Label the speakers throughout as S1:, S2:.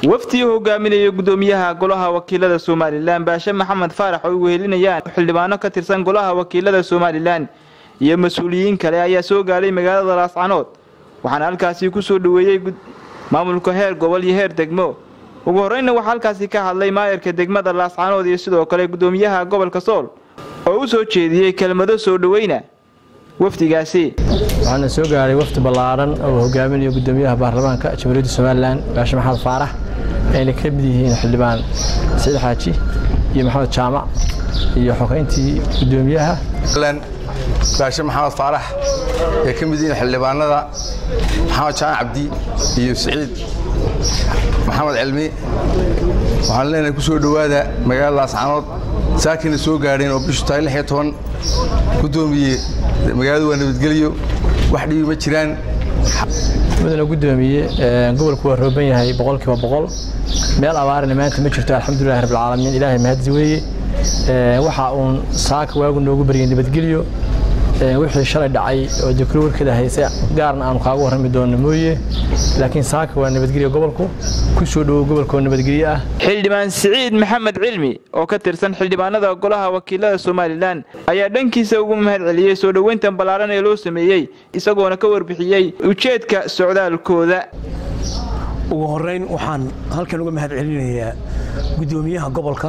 S1: wafdi uu hogaaminaya gudoomiyaha golaha wakiilada somalilan baashe maxamed faarax oo ay wehelinayaan xildhibaano ka tirsan golaha wakiilada somalilan iyo mas-uuliyiin kale ayaa soo gaadhay magaalada laascanood waxaana halkaasi ku soo dhoweeyey maamulka heer gobol iyo heer degmo ugu horreynna waxaa halkaasi ka hadlay maayarka degmada laascanood iyo sidoo kale gudoomiyaha gobolka sool oo u soo jeediyey kelmado soo dhoweyna wafdigaasi
S2: waxaana soo gaaray wafdi ballaaran oo hogaaminayo gudoomiyaha baarlamaanka jamhuuriyadda somalilan baashe maxamed faarax ayna ka mid yihiin xildhibaan saciid xaaji iyo maxamed jaamac iyo xogeyntii gudoomiyaha
S3: baashe maxamed faarax ay ka mid yihiin xildhibaanada maxamed jaamac cabdi iyo siciid maxamed cilmi waxaan leenahay ku soo dhowaada magaalada laascanood saakina soo gaadheen oo bishu tahay lix iyo toban gudoomiye magaaladu waa nabadgelyo wax dhibi ma jiraan
S2: mudana gudoomiye gobolku waa rooban yahay boqolkiiba boqol meel abaarina maanta ma jirto alxamdulilahi rabbilcaalamiin ilaahay mahadsi weeye waxa uun saaka waagu noogu baryay nabadgelyo wixii shalay dhacay oo dekro warkeeda hayse gaarna aanu kaaga warrami doonno mooye laakiin saaka waa nabadgelyo gobolku ku soo dhowow gobolka oo nabadgelyo ah
S1: xildhibaan siciid maxamed cilmi oo ka tirsan xildhibaanada golaha wakiilada somalilan ayaa dhankiisa ugu mahad celiyey soo dhoweyntan ballaaran ee loo sameeyey isagoona ka warbixiyey ujeedka socdaalkooda
S4: ugu horrayn waxaan halkan uga mahad celinayaa guddoomiyaha gobolka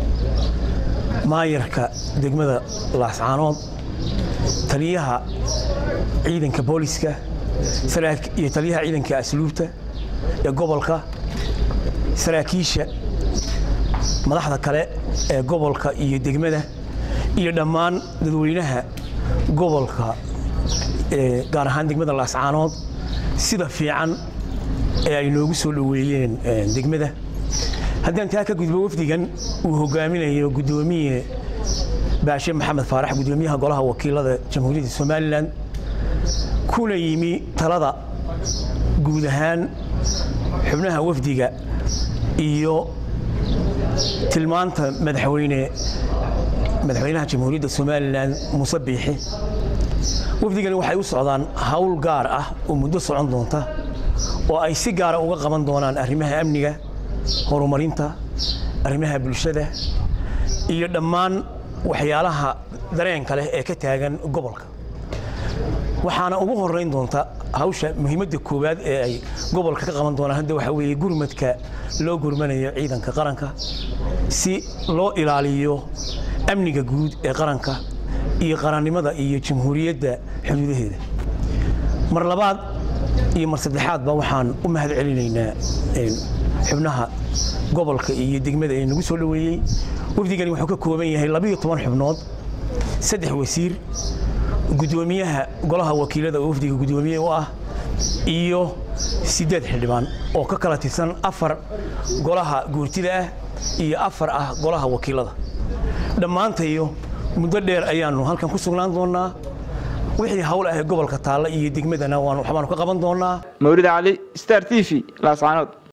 S4: maayarka degmada laascaanood taliyaha ciidanka booliska iyo taliyaha ciidanka asluubta ee gobolka saraakiisha madaxda kale ee gobolka iyo degmada iyo dhammaan dadweynaha gobolka gaar ahaan degmada laascaanood sida fiican ee ay noogu soo dhoweeyeen degmada haddaan taa ka gudbo wafdigan uu hogaaminayo guddoomiye baashe maxamed faarax gudoomiyaha golaha wakiilada jamhuuriyadda somalilan kuna yimi talada guud ahaan xubnaha wafdiga iyo tilmaanta madaxweyne madaxweynaha jamhuuriyadda somalilan muuse biixi wafdigani waxay u socdaan hawl gaar ah oo muddo socon doonta oo ay si gaara uga qaban doonaan arrimaha amniga horumarinta arrimaha bulshada iyo dhammaan waxyaalaha dareenka leh ee ka taagan gobolka waxaana ugu horeyn doonta hawsha muhiimadda koowaad ee ay gobolka ka qaban doonaan hadda waxaa weeye gurmadka loo gurmanayo ciidanka qaranka si loo ilaaliyo amniga guud ee qaranka iyo qarannimada iyo jamhuuriyadda xuduudaheeda mar labaad iyo mar saddexaadba waxaan u mahad celinaynaa xubnaha gobolka iyo degmada ee nagu soo dhoweeyey wafdigani wuxuu ka kooban yahay labiyo toban xubnood saddex wasiir gudoomiyaha golaha wakiilada oo wafdiga gudoomiye u ah iyo siddeed xildhibaan oo ka kala tirsan afar golaha guurtida ah iyo afar ah golaha wakiilada dhammaantayo muddo dheer ayaannu halkan ku sugnaan doonnaa wixii hawl ah ee gobolka taalla iyo degmadana waxbaanu ka qaban doonnaa
S1: mawlid cali star t v laascaanood